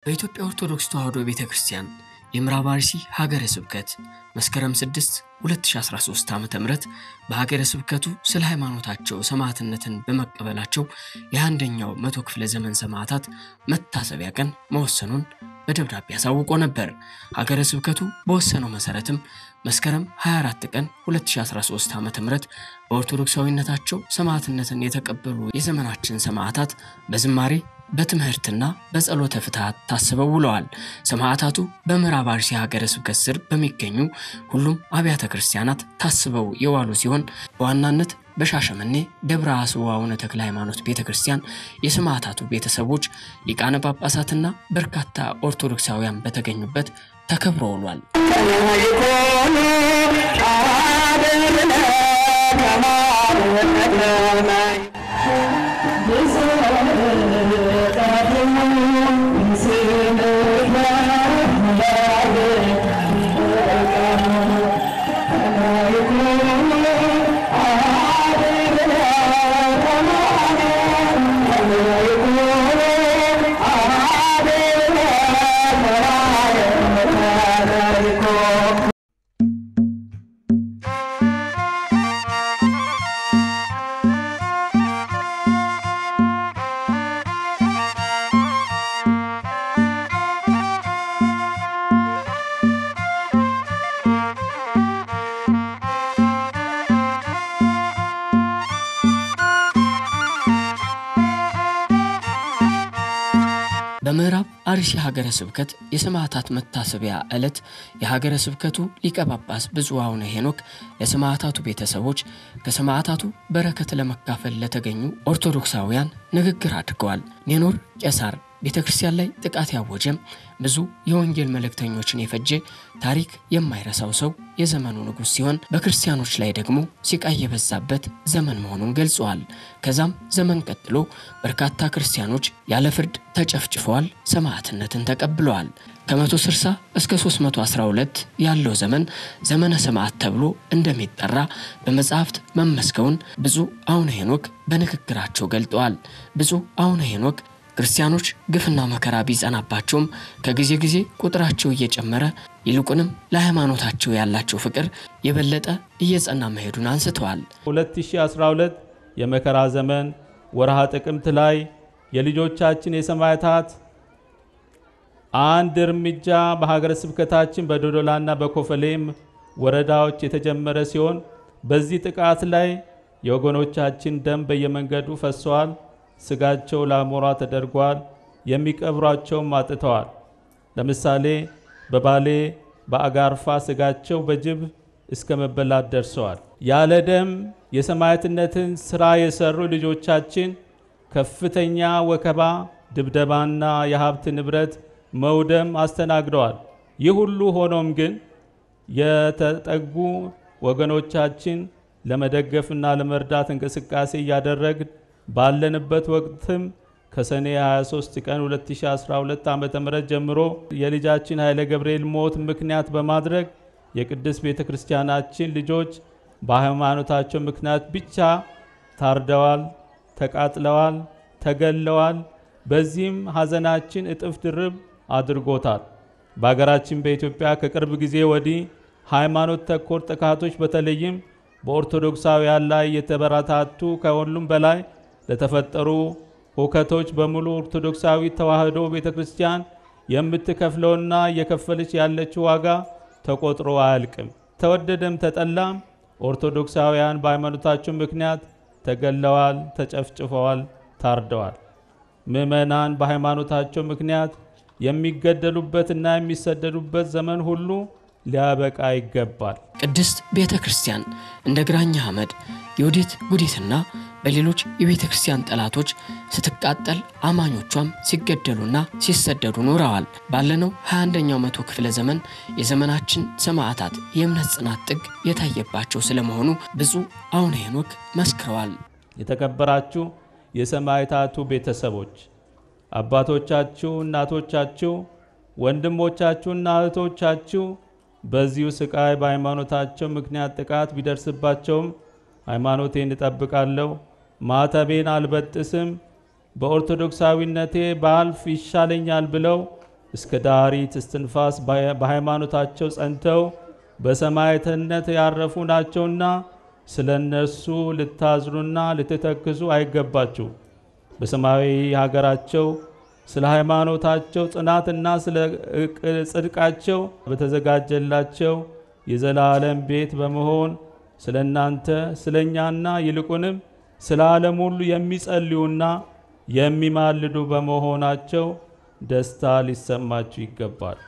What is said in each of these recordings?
በኢትዮጵያ ኦርቶዶክስ ተዋሕዶ ቤተ ክርስቲያን የምዕራብ አርሲ ሀገረ ስብከት መስከረም 6 2013 ዓ ም በሀገረ ስብከቱ ስለ ሃይማኖታቸው ሰማዕትነትን በመቀበላቸው የአንደኛው መቶ ክፍለ ዘመን ሰማዕታት መታሰቢያ ቀን መወሰኑን በደብዳቤ አሳውቆ ነበር። ሀገረ ስብከቱ በወሰነው መሰረትም መስከረም 24 ቀን 2013 ዓ ም በኦርቶዶክሳዊነታቸው ሰማዕትነትን የተቀበሉ የዘመናችን ሰማዕታት በዝማሬ በትምህርትና በጸሎተ ፍትሐት ታስበው ውለዋል። ሰማዕታቱ በምዕራብ አርሲ ሀገረ ስብከት ስር በሚገኙ ሁሉም አብያተ ክርስቲያናት ታስበው የዋሉ ሲሆን በዋናነት በሻሸመኔ ደብረ አስዋ አቡነ ተክለ ሃይማኖት ቤተ ክርስቲያን የሰማዕታቱ ቤተሰቦች፣ ሊቃነ ጳጳሳትና በርካታ ኦርቶዶክሳውያን በተገኙበት ተከብሮ ውሏል። በምዕራብ አርሲ ሀገረ ስብከት የሰማዕታት መታሰቢያ ዕለት የሀገረ ስብከቱ ሊቀ ጳጳስ ብፁዕ አቡነ ሄኖክ ለሰማዕታቱ ቤተሰቦች ከሰማዕታቱ በረከት ለመካፈል ለተገኙ ኦርቶዶክሳውያን ንግግር አድርገዋል። ኔኖር ቄሳር ቤተ ክርስቲያን ላይ ጥቃት ያወጀም ብዙ የወንጌል መልእክተኞችን የፈጀ ታሪክ የማይረሳው ሰው የዘመኑ ንጉሥ ሲሆን በክርስቲያኖች ላይ ደግሞ ሲቃይ የበዛበት ዘመን መሆኑን ገልጸዋል። ከዛም ዘመን ቀጥሎ በርካታ ክርስቲያኖች ያለ ፍርድ ተጨፍጭፈዋል፣ ሰማዕትነትን ተቀብለዋል። ከ160 እስከ 312 ያለው ዘመን ዘመነ ሰማዕት ተብሎ እንደሚጠራ በመጽሐፍት መመስከውን ብፁዕ አቡነ ሄኖክ በንግግራቸው ገልጠዋል። ብፁዕ አቡነ ሄኖክ ክርስቲያኖች ግፍና መከራ ቢጸናባቸውም ከጊዜ ጊዜ ቁጥራቸው እየጨመረ ይልቁንም ለሃይማኖታቸው ያላቸው ፍቅር የበለጠ እየጸና መሄዱን አንስተዋል። 2012 የመከራ ዘመን ወርሃ ጥቅምት ላይ የልጆቻችን የሰማዕታት አንድ እርምጃ በሀገረ ስብከታችን በዶዶላና በኮፈሌም ወረዳዎች የተጀመረ ሲሆን በዚህ ጥቃት ላይ የወገኖቻችን ደም በየመንገዱ ፈሰዋል። ስጋቸው ለአሞራ ተደርጓል። የሚቀብሯቸውም አጥተዋል። ለምሳሌ በባሌ በአጋርፋ ስጋቸው በጅብ እስከ መበላት ደርሰዋል። ያለ ደም የሰማዕትነትን ስራ የሰሩ ልጆቻችን ከፍተኛ ወከባ፣ ድብደባና የሀብት ንብረት መውደም አስተናግደዋል። ይህ ሁሉ ሆኖም ግን የተጠጉ ወገኖቻችን ለመደገፍና ለመርዳት እንቅስቃሴ እያደረግን ባለንበት ወቅትም ከሰኔ 23 ቀን 2012 ዓ.ም ጀምሮ የልጃችን ኃይለ ገብርኤል ሞት ምክንያት በማድረግ የቅድስት ቤተ ክርስቲያናችን ልጆች በሃይማኖታቸው ምክንያት ብቻ ታርደዋል፣ ተቃጥለዋል፣ ተገለዋል። በዚህም ሐዘናችን እጥፍ ድርብ አድርጎታል። በሀገራችን በኢትዮጵያ ከቅርብ ጊዜ ወዲህ ሃይማኖት ተኮር ጥቃቶች በተለይም በኦርቶዶክሳውያን ላይ የተበረታቱ ከሁሉም በላይ ለተፈጠሩ ሁከቶች በሙሉ ኦርቶዶክሳዊ ተዋሕዶ ቤተ ክርስቲያን የምትከፍለውና እየከፈለች ያለችው ዋጋ ተቆጥሮ አያልቅም። ተወደደም ተጠላም ኦርቶዶክሳውያን በሃይማኖታቸው ምክንያት ተገለዋል፣ ተጨፍጭፈዋል፣ ታርደዋል። ምዕመናን በሃይማኖታቸው ምክንያት የሚገደሉበትና የሚሰደዱበት ዘመን ሁሉ ሊያበቃ ይገባል። ቅድስት ቤተ ክርስቲያን እንደ ግራኛ አመድ የወዲት ጉዲትና በሌሎች የቤተ ክርስቲያን ጠላቶች ስትቃጠል አማኞቿም ሲገደሉና ሲሰደዱ ኖረዋል። ባለነው 21ኛው መቶ ክፍለ ዘመን የዘመናችን ሰማዕታት የእምነት ጽናት ጥግ የታየባቸው ስለመሆኑ ብፁዕ አቡነ ሄኖክ መስክረዋል። የተከበራችሁ የሰማዕታቱ ቤተሰቦች፣ አባቶቻችሁ፣ እናቶቻችሁ፣ ወንድሞቻችሁና እህቶቻችሁ በዚሁ ስቃይ በሃይማኖታቸው ምክንያት ጥቃት ቢደርስባቸውም ሃይማኖቴን እጠብቃለሁ፣ ማተቤን አልበጥስም፣ በኦርቶዶክሳዊነቴ ባልፍ ይሻለኛል ብለው እስከ ዳሪት እስትንፋስ በሃይማኖታቸው ጸንተው በሰማዕትነት ያረፉ ናቸውና ስለ እነርሱ ልታዝኑና ልትተክዙ አይገባችሁ። በሰማያዊ ሀገራቸው ስለ ሃይማኖታቸው ጽናትና ስለ ጽድቃቸው በተዘጋጀላቸው የዘላለም ቤት በመሆን ስለ እናንተ ስለ እኛና ይልቁንም ስለ ዓለም ሁሉ የሚጸልዩና የሚማልዱ በመሆናቸው ደስታ ሊሰማችሁ ይገባል።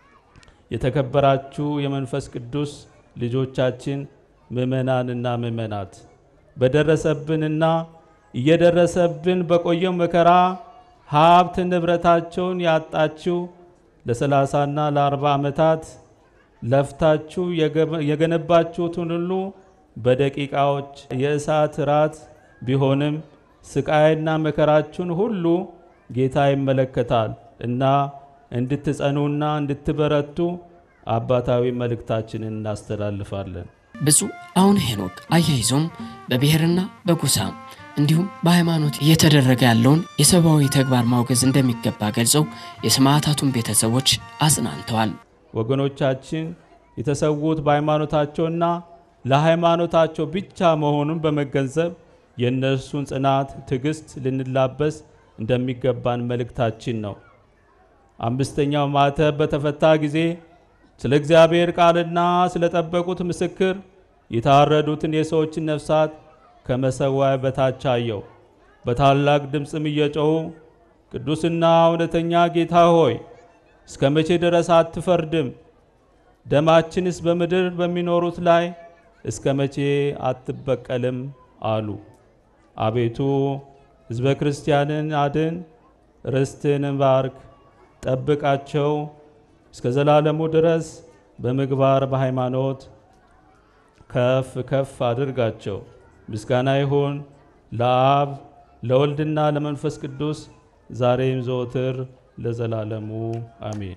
የተከበራችሁ የመንፈስ ቅዱስ ልጆቻችን ምእመናንና ምእመናት በደረሰብንና እየደረሰብን በቆየው መከራ ሀብት ንብረታቸውን ያጣችሁ ለሰላሳና ለአርባ ዓመታት ለፍታችሁ የገነባችሁትን ሁሉ በደቂቃዎች የእሳት ራት ቢሆንም ስቃይና መከራችሁን ሁሉ ጌታ ይመለከታል እና እንድትጸኑና እንድትበረቱ አባታዊ መልእክታችንን እናስተላልፋለን። ብፁዕ አቡነ ሄኖክ አያይዞም በብሔርና በጎሳ እንዲሁም በሃይማኖት እየተደረገ ያለውን የሰብአዊ ተግባር ማውገዝ እንደሚገባ ገልጸው የሰማዕታቱን ቤተሰቦች አጽናንተዋል። ወገኖቻችን የተሰዉት በሃይማኖታቸውና ለሃይማኖታቸው ብቻ መሆኑን በመገንዘብ የእነርሱን ጽናት፣ ትዕግስት ልንላበስ እንደሚገባን መልእክታችን ነው። አምስተኛው ማተብ በተፈታ ጊዜ ስለ እግዚአብሔር ቃልና ስለ ጠበቁት ምስክር የታረዱትን የሰዎችን ነፍሳት ከመሰዋያ በታች አየው። በታላቅ ድምፅም እየጮኹ ቅዱስና እውነተኛ ጌታ ሆይ እስከ መቼ ድረስ አትፈርድም? ደማችንስ በምድር በሚኖሩት ላይ እስከ መቼ አትበቀልም? አሉ። አቤቱ ሕዝበ ክርስቲያንን አድን፣ ርስትህንም ባርክ፣ ጠብቃቸው እስከ ዘላለሙ ድረስ በምግባር በሃይማኖት ከፍ ከፍ አድርጋቸው። ምስጋና ይሁን ለአብ ለወልድና ለመንፈስ ቅዱስ ዛሬም ዘወትር ለዘላለሙ አሜን።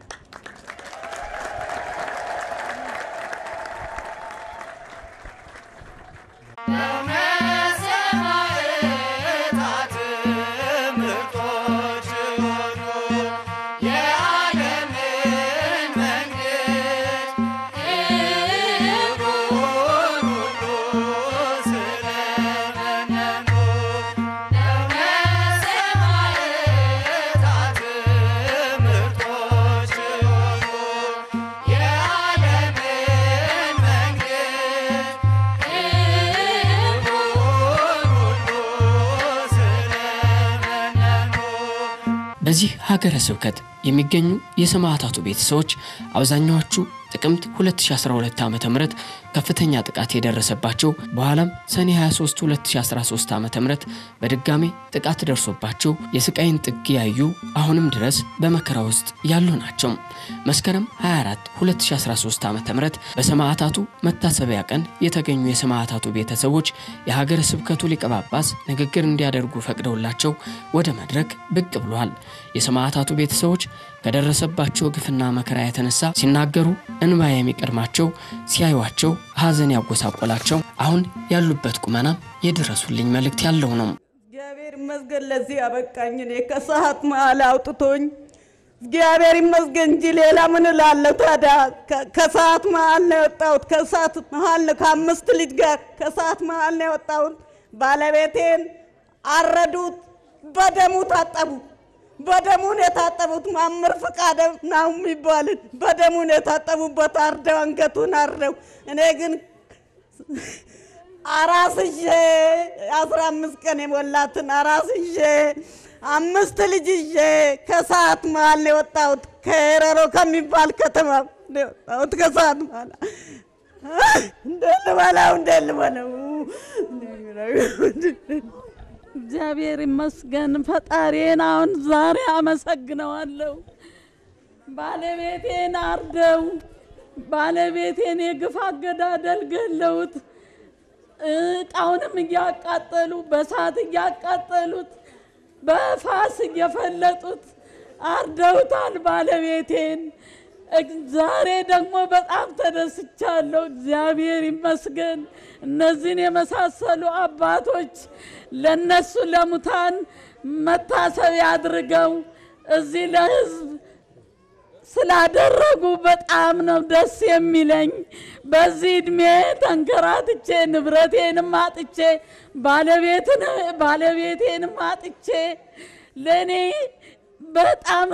በዚህ ሀገረ ስብከት የሚገኙ የሰማዕታቱ ቤተሰቦች አብዛኛዎቹ ጥቅምት 2012 ዓ ም ከፍተኛ ጥቃት የደረሰባቸው በኋላም ሰኔ 23 2013 ዓ ም በድጋሜ ጥቃት ደርሶባቸው የስቃይን ጥግ ያዩ አሁንም ድረስ በመከራ ውስጥ ያሉ ናቸው። መስከረም 24 2013 ዓ ም በሰማዕታቱ መታሰቢያ ቀን የተገኙ የሰማዕታቱ ቤተሰቦች የሀገረ ስብከቱ ሊቀ ጳጳስ ንግግር እንዲያደርጉ ፈቅደውላቸው ወደ መድረክ ብቅ ብለዋል። የሰማዕታቱ ቤተሰቦች ከደረሰባቸው ግፍና መከራ የተነሳ ሲናገሩ እንባ የሚቀድማቸው ሲያዩቸው ሐዘን ያጎሳቆላቸው አሁን ያሉበት ቁመና የድረሱልኝ መልእክት ያለው ነው። እግዚአብሔር ይመስገን ለዚህ ያበቃኝ። እኔ ከሰዓት መሀል አውጥቶኝ እግዚአብሔር ይመስገን እንጂ ሌላ ምን እላለሁ ታዲያ? ከሰዓት መሀል ነው የወጣሁት። ከሰዓት መሀል ነው ከአምስት ልጅ ጋር ከሰዓት መሀል ነው የወጣሁት። ባለቤቴን አረዱት፣ በደሙ ታጠቡ። በደሙን የታጠቡት ማምር ፍቃደ ነው የሚባልን በደሙን የታጠቡበት አርደው አንገቱን አርደው እኔ ግን አራስዤ አስራ አምስት ቀን የሞላትን አራስዤ አምስት ልጅ ይዤ ከሰዓት መሀል ነው የወጣሁት። ከረሮ ከሚባል ከተማ ነው የወጣሁት ከሰዓት መሀል እንደ ልበላው እንደ ልበለው እግዚአብሔር ይመስገን። ፈጣሪን አሁን ዛሬ አመሰግነዋለሁ። ባለቤቴን አርደው ባለቤቴን የግፍ አገዳደል ገለውት እቃውንም እያቃጠሉ በሳት እያቃጠሉት በፋስ እየፈለጡት አርደውታል ባለቤቴን። ዛሬ ደግሞ በጣም ተደስቻለሁ። እግዚአብሔር ይመስገን። እነዚህን የመሳሰሉ አባቶች ለነሱ ለሙታን መታሰቢያ አድርገው እዚህ ለሕዝብ ስላደረጉ በጣም ነው ደስ የሚለኝ። በዚህ እድሜ ተንከራትቼ ንብረቴንም አጥቼ ባለቤትን ባለቤቴንም አጥቼ ለእኔ በጣም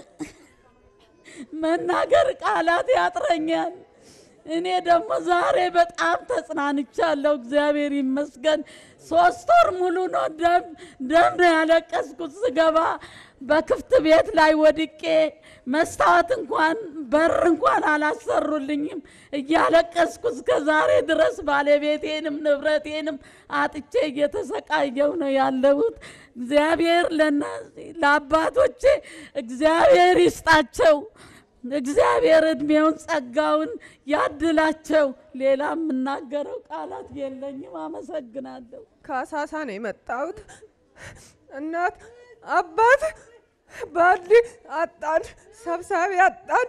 መናገር ቃላት ያጥረኛል። እኔ ደግሞ ዛሬ በጣም ተጽናንቻለሁ። እግዚአብሔር ይመስገን። ሶስት ወር ሙሉ ነው ደም ደም ነው ያለቀስኩት ስገባ በክፍት ቤት ላይ ወድቄ መስታወት እንኳን በር እንኳን አላሰሩልኝም። እያለቀስኩ እስከ ዛሬ ድረስ ባለቤቴንም ንብረቴንም አጥቼ እየተሰቃየው ነው ያለሁት። እግዚአብሔር ለእነዚህ ለአባቶቼ እግዚአብሔር ይስጣቸው። እግዚአብሔር እድሜውን ጸጋውን ያድላቸው። ሌላ የምናገረው ቃላት የለኝም። አመሰግናለሁ። ከአሳሳ ነው የመጣሁት። እናት አባት ባሊ አጣን፣ ሰብሳቢ አጣን።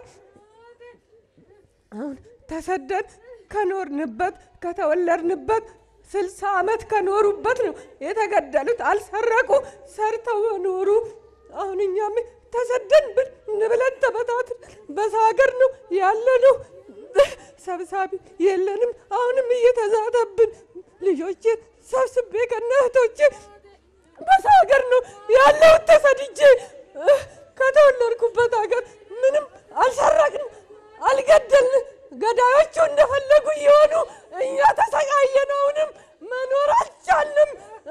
አሁን ተሰደን ከኖርንበት ከተወለድንበት ስልሳ ዓመት ከኖሩበት ነው የተገደሉት። አልሰረቁ፣ ሰርተው ኖሩ። አሁን እኛም ተሰደን ብን ብለን ተበታትን በሰው ሀገር ነው ያለነው። ሰብሳቢ የለንም። አሁንም እየተዛተብን ልጆቼ ሰብስቤ ከነ እህቶቼ በሰው ሀገር ነው ያለሁት ተሰድጄ። ከተወለድኩበት ሀገር ምንም አልሰረቅን፣ አልገደልን። ገዳዮቹ እንደፈለጉ እየሆኑ እኛ ተሰቃየን። አሁንም መኖር አልቻልንም።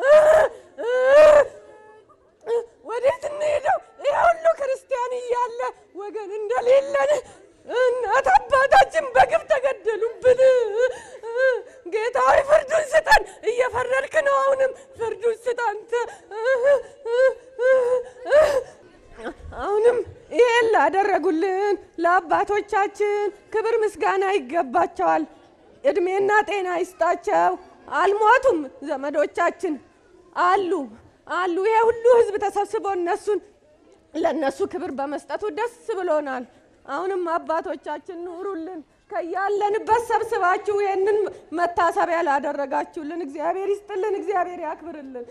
ወዴት እንሄደው? ይህ ሁሉ ክርስቲያን እያለ ወገን እንደሌለን እናት አባታችን በግፍ ተገደሉብን። ጌታዊ ፍርዱን ስጠን። እየፈረድክ ነው። አሁንም ፍርዱን ስጥ አንተ። አሁንም ይሄን ላደረጉልን ለአባቶቻችን ክብር ምስጋና ይገባቸዋል። እድሜና ጤና ይስጣቸው። አልሞቱም። ዘመዶቻችን አሉ አሉ። ይሄ ሁሉ ህዝብ ተሰብስቦ እነሱን ለእነሱ ክብር በመስጠቱ ደስ ብሎናል። አሁንም አባቶቻችን ኑሩልን። ከያለንበት ሰብስባችሁ ይህንን መታሰቢያ ላደረጋችሁልን እግዚአብሔር ይስጥልን፣ እግዚአብሔር ያክብርልን።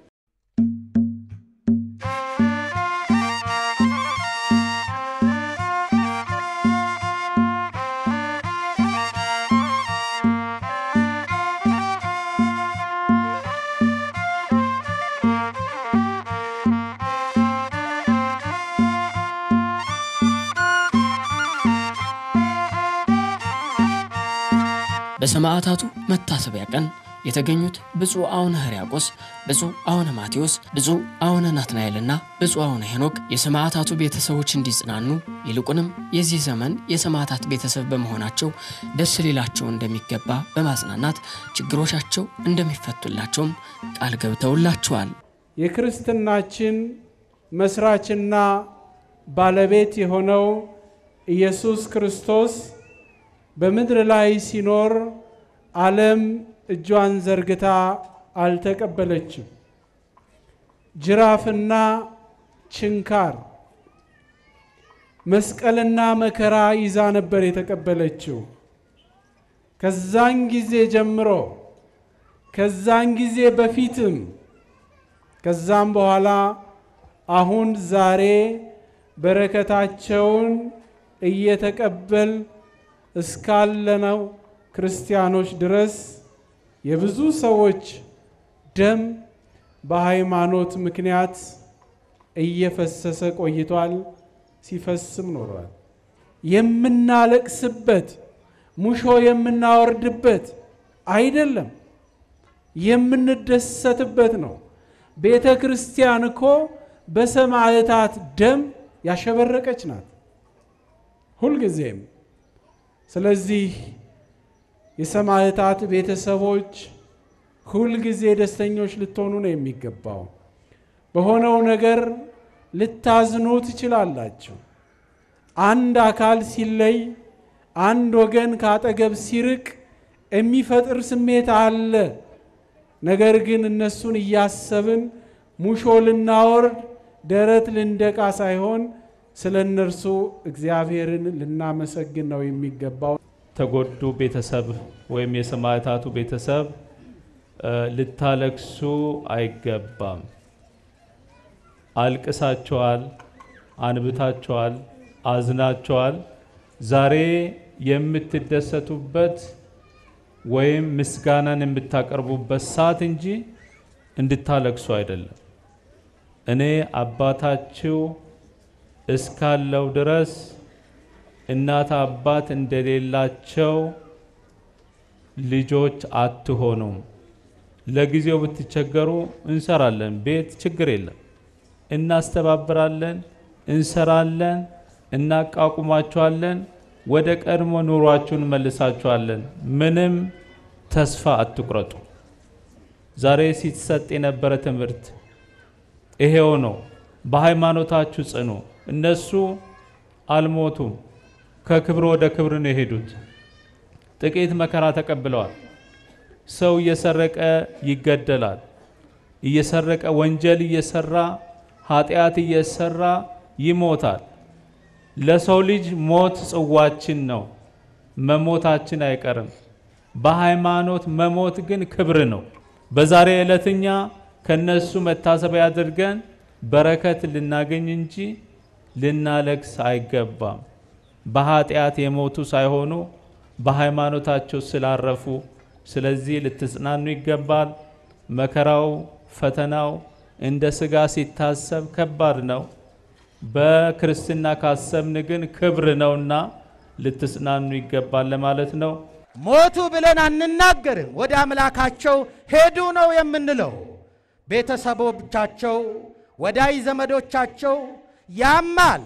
በሰማዕታቱ መታሰቢያ ቀን የተገኙት ብፁዕ አቡነ ሕርያቆስ፣ ብፁዕ አቡነ ማቴዎስ፣ ብፁዕ አቡነ ናትናኤልና ብፁዕ አቡነ ሄኖክ የሰማዕታቱ ቤተሰቦች እንዲጽናኑ ይልቁንም የዚህ ዘመን የሰማዕታት ቤተሰብ በመሆናቸው ደስ ሊላቸው እንደሚገባ በማጽናናት ችግሮቻቸው እንደሚፈቱላቸውም ቃል ገብተውላቸዋል። የክርስትናችን መስራችና ባለቤት የሆነው ኢየሱስ ክርስቶስ በምድር ላይ ሲኖር ዓለም እጇን ዘርግታ አልተቀበለችም። ጅራፍና ችንካር፣ መስቀልና መከራ ይዛ ነበር የተቀበለችው። ከዛን ጊዜ ጀምሮ ከዛን ጊዜ በፊትም ከዛም በኋላ አሁን ዛሬ በረከታቸውን እየተቀበል እስካለነው ክርስቲያኖች ድረስ የብዙ ሰዎች ደም በሃይማኖት ምክንያት እየፈሰሰ ቆይቷል፣ ሲፈስም ኖሯል። የምናለቅስበት ሙሾ የምናወርድበት አይደለም፣ የምንደሰትበት ነው። ቤተ ክርስቲያን እኮ በሰማዕታት ደም ያሸበረቀች ናት ሁልጊዜም። ስለዚህ የሰማዕታት ቤተሰቦች ሁልጊዜ ደስተኞች ልትሆኑ ነው የሚገባው። በሆነው ነገር ልታዝኑ ትችላላችሁ። አንድ አካል ሲለይ፣ አንድ ወገን ከአጠገብ ሲርቅ የሚፈጥር ስሜት አለ። ነገር ግን እነሱን እያሰብን ሙሾ ልናወርድ ደረት ልንደቃ ሳይሆን ስለ እነርሱ እግዚአብሔርን ልናመሰግን ነው የሚገባው። ተጎዱ ቤተሰብ ወይም የሰማዕታቱ ቤተሰብ ልታለቅሱ አይገባም። አልቅሳቸዋል፣ አንብታቸዋል፣ አዝናችኋል። ዛሬ የምትደሰቱበት ወይም ምስጋናን የምታቀርቡበት ሰዓት እንጂ እንድታለቅሱ አይደለም። እኔ አባታችሁ እስካለው ድረስ እናት አባት እንደሌላቸው ልጆች አትሆኑም። ለጊዜው ብትቸገሩ እንሰራለን፣ ቤት ችግር የለም፣ እናስተባብራለን፣ እንሰራለን፣ እናቋቁማችኋለን፣ ወደ ቀድሞ ኑሯችሁን መልሳችኋለን። ምንም ተስፋ አትቁረጡ። ዛሬ ሲሰጥ የነበረ ትምህርት ይሄው ነው። በሃይማኖታችሁ ጽኑ። እነሱ አልሞቱም፣ ከክብር ወደ ክብር ነው የሄዱት። ጥቂት መከራ ተቀብለዋል። ሰው እየሰረቀ ይገደላል። እየሰረቀ ወንጀል እየሰራ ኃጢአት እየሰራ ይሞታል። ለሰው ልጅ ሞት ጽዋችን ነው። መሞታችን አይቀርም። በሃይማኖት መሞት ግን ክብር ነው። በዛሬ ዕለትኛ ከነሱ መታሰቢያ አድርገን በረከት ልናገኝ እንጂ ልናለቅስ አይገባም። በኃጢአት የሞቱ ሳይሆኑ በሃይማኖታቸው ስላረፉ፣ ስለዚህ ልትጽናኑ ይገባል። መከራው ፈተናው እንደ ስጋ ሲታሰብ ከባድ ነው። በክርስትና ካሰብን ግን ክብር ነውና ልትጽናኑ ይገባል ለማለት ነው። ሞቱ ብለን አንናገርም። ወደ አምላካቸው ሄዱ ነው የምንለው። ቤተሰቦቻቸው፣ ወዳጅ ዘመዶቻቸው ያማል፣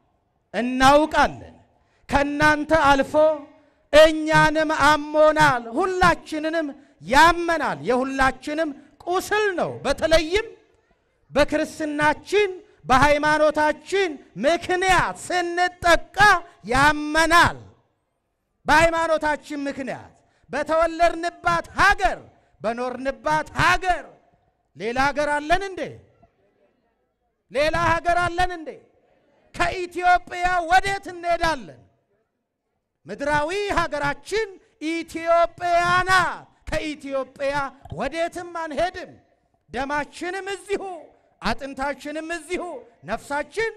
እናውቃለን። ከእናንተ አልፎ እኛንም አሞናል፣ ሁላችንንም ያመናል። የሁላችንም ቁስል ነው። በተለይም በክርስትናችን በሃይማኖታችን ምክንያት ስንጠቃ ያመናል። በሃይማኖታችን ምክንያት በተወለድንባት ሀገር በኖርንባት ሀገር ሌላ ሀገር አለን እንዴ? ሌላ ሀገር አለን እንዴ? ከኢትዮጵያ ወዴት እንሄዳለን? ምድራዊ ሀገራችን ኢትዮጵያ ናት። ከኢትዮጵያ ወዴትም አንሄድም። ደማችንም እዚሁ፣ አጥንታችንም እዚሁ፣ ነፍሳችን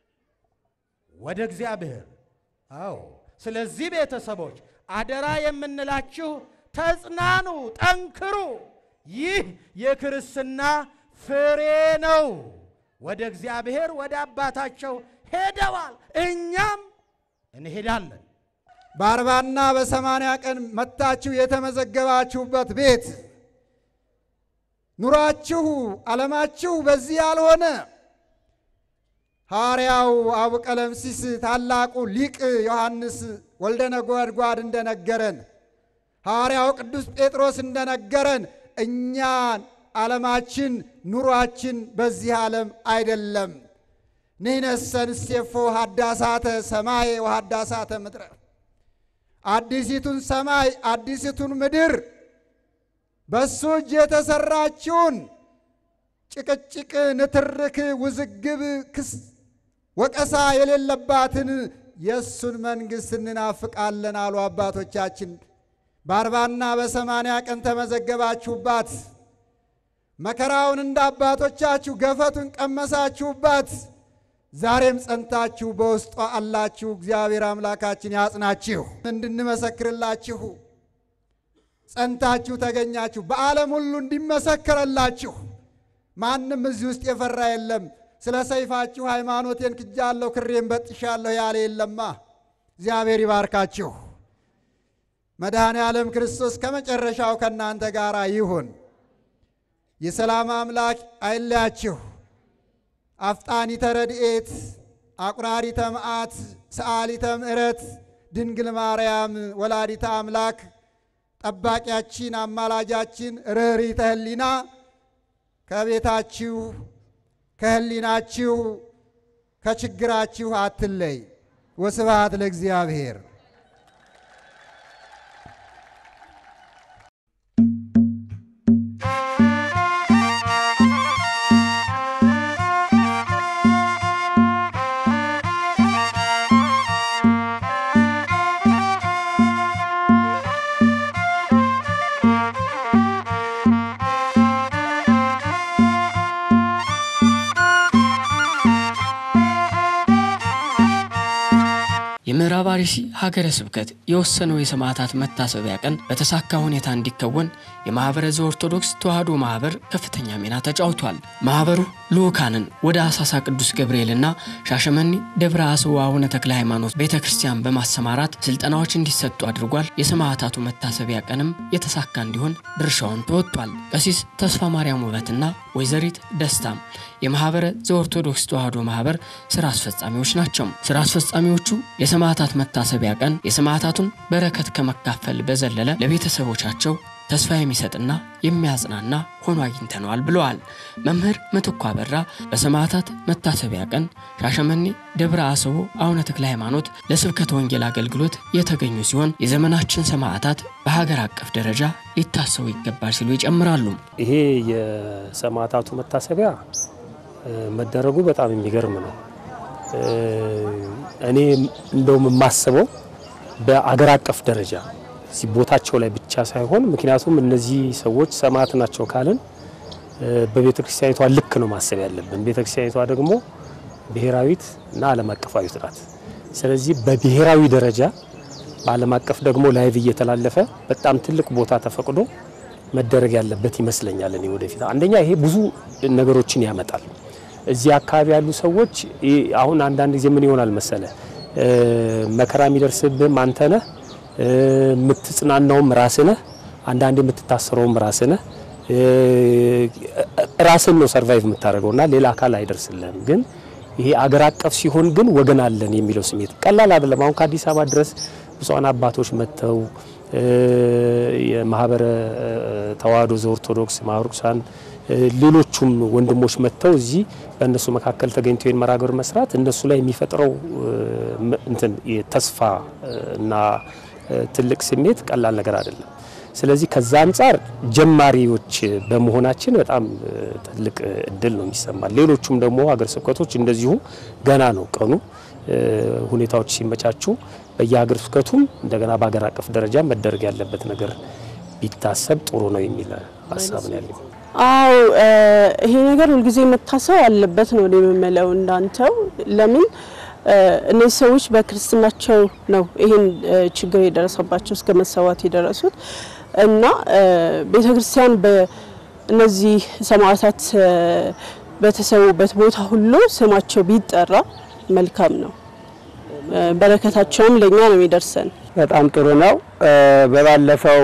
ወደ እግዚአብሔር። አዎ ስለዚህ ቤተሰቦች አደራ የምንላችሁ ተጽናኑ፣ ጠንክሩ። ይህ የክርስትና ፍሬ ነው። ወደ እግዚአብሔር ወደ አባታቸው ሄደዋል፣ እኛም እንሄዳለን። በአርባና በሰማንያ ቀን መጥታችሁ የተመዘገባችሁበት ቤት ኑሯችሁ ዓለማችሁ በዚህ ያልሆነ ሐዋርያው አቡ ቀለምሲስ ታላቁ ሊቅ ዮሐንስ ወልደ ነጎድጓድ እንደነገረን ሐዋርያው ቅዱስ ጴጥሮስ እንደነገረን እኛን ዓለማችን ኑሯችን በዚህ ዓለም አይደለም። ንሕነሰ ንሴፎ ሀዳሳተ ሰማይ ወሀዳሳተ ምድረ አዲሲቱን ሰማይ አዲሲቱን ምድር በሱ እጅ የተሰራችውን ጭቅጭቅ፣ ንትርክ፣ ውዝግብ፣ ክስ፣ ወቀሳ የሌለባትን የእሱን መንግሥት እንናፍቃለን አሉ አባቶቻችን። በአርባና በሰማንያ ቀን ተመዘገባችሁባት። መከራውን እንደ አባቶቻችሁ ገፈቱን ቀመሳችሁባት። ዛሬም ጸንታችሁ በውስጧ አላችሁ። እግዚአብሔር አምላካችን ያጽናችሁ። እንድንመሰክርላችሁ ጸንታችሁ ተገኛችሁ። በዓለም ሁሉ እንዲመሰከረላችሁ ማንም እዚህ ውስጥ የፈራ የለም። ስለ ሰይፋችሁ ሃይማኖቴን ክጃለሁ፣ ክሬን በጥሻለሁ ያለ የለማ። እግዚአብሔር ይባርካችሁ። መድኃኔ ዓለም ክርስቶስ ከመጨረሻው ከእናንተ ጋር ይሁን። የሰላም አምላክ አይለያችሁ። አፍጣኒተ ረድኤት አቁራሪተ መዓት ሰዓሊተ ምሕረት ድንግል ማርያም ወላዲተ አምላክ ጠባቂያችን አማላጃችን ርኅሪተ ሕሊና ከቤታችሁ ከሕሊናችሁ ከችግራችሁ አትለይ። ወስብሐት ለእግዚአብሔር። የምዕራብ አርሲ ሀገረ ስብከት የወሰነው የሰማዕታት መታሰቢያ ቀን በተሳካ ሁኔታ እንዲከወን የማኅበረ ዘኦርቶዶክስ ተዋሕዶ ማኅበር ከፍተኛ ሚና ተጫውቷል። ማኅበሩ ልዑካንን ወደ አሳሳ ቅዱስ ገብርኤልና ሻሸመኔ ደብረ አስዋ አቡነ ተክለ ሃይማኖት ቤተ ክርስቲያን በማሰማራት ስልጠናዎች እንዲሰጡ አድርጓል። የሰማዕታቱ መታሰቢያ ቀንም የተሳካ እንዲሆን ድርሻውን ተወጥቷል። ቀሲስ ተስፋ ማርያም ውበትና ወይዘሪት ደስታም የማኅበረ ዘኦርቶዶክስ ተዋሕዶ ማኅበር ስራ አስፈጻሚዎች ናቸው። ስራ አስፈጻሚዎቹ የሰማዕታት መታሰቢያ ቀን የሰማዕታቱን በረከት ከመካፈል በዘለለ ለቤተሰቦቻቸው ተስፋ የሚሰጥና የሚያጽናና ሆኖ አግኝተነዋል ብለዋል። መምህር ምትኩ አበራ በሰማዕታት መታሰቢያ ቀን ሻሸመኔ ደብረ አስቦ አቡነ ተክለ ሃይማኖት ለስብከተ ወንጌል አገልግሎት የተገኙ ሲሆን የዘመናችን ሰማዕታት በሀገር አቀፍ ደረጃ ሊታሰቡ ይገባል ሲሉ ይጨምራሉ። ይሄ የሰማዕታቱ መታሰቢያ መደረጉ በጣም የሚገርም ነው። እኔ እንደውም የማስበው በአገር አቀፍ ደረጃ እዚህ ቦታቸው ላይ ብቻ ሳይሆን ምክንያቱም እነዚህ ሰዎች ሰማዕት ናቸው ካልን በቤተ ክርስቲያኒቷ ልክ ነው ማሰብ ያለብን። ቤተ ክርስቲያኒቷ ደግሞ ብሔራዊት እና ዓለም አቀፋዊት ናት። ስለዚህ በብሔራዊ ደረጃ በዓለም አቀፍ ደግሞ ላይቭ እየተላለፈ በጣም ትልቅ ቦታ ተፈቅዶ መደረግ ያለበት ይመስለኛል። እኔ ወደፊት አንደኛ ይሄ ብዙ ነገሮችን ያመጣል። እዚህ አካባቢ ያሉ ሰዎች አሁን አንዳንድ ጊዜ ምን ይሆናል መሰለ መከራ የሚደርስብህም አንተ ነህ፣ የምትጽናናውም ራስህ ነህ፣ አንዳንድ የምትታሰረውም ራስህ ነህ። ራስን ነው ሰርቫይቭ የምታደርገውና ሌላ አካል አይደርስልህም። ግን ይሄ አገር አቀፍ ሲሆን ግን ወገን አለን የሚለው ስሜት ቀላል አይደለም። አሁን ከአዲስ አበባ ድረስ ብፁዓን አባቶች መጥተው የማህበረ ተዋሕዶ ዘኦርቶዶክስ ማህበረ ቅዱሳን ሌሎቹም ወንድሞች መጥተው እዚህ በእነሱ መካከል ተገኝተው ይህን መርሃ ግብር መስራት እነሱ ላይ የሚፈጥረው እንትን ተስፋ እና ትልቅ ስሜት ቀላል ነገር አይደለም። ስለዚህ ከዛ አንጻር ጀማሪዎች በመሆናችን በጣም ትልቅ እድል ነው የሚሰማል። ሌሎቹም ደግሞ ሀገረ ስብከቶች እንደዚሁ ገና ነው ቀኑ ሁኔታዎች ሲመቻቹ በየሀገረ ስብከቱም እንደገና በሀገር አቀፍ ደረጃ መደረግ ያለበት ነገር ቢታሰብ ጥሩ ነው የሚል ሀሳብ ነው ያለኝ። አው ይሄ ነገር ሁልጊዜ መታሰብ አለበት ነው እኔ የምለው እንዳንተው። ለምን እነዚህ ሰዎች በክርስትናቸው ነው ይሄን ችግር የደረሰባቸው እስከ መሰዋት የደረሱት እና ቤተ ክርስቲያን በእነዚህ ሰማዕታት በተሰዉበት ቦታ ሁሉ ስማቸው ቢጠራ መልካም ነው። በረከታቸውም ለእኛ ነው የሚደርሰን። በጣም ጥሩ ነው። በባለፈው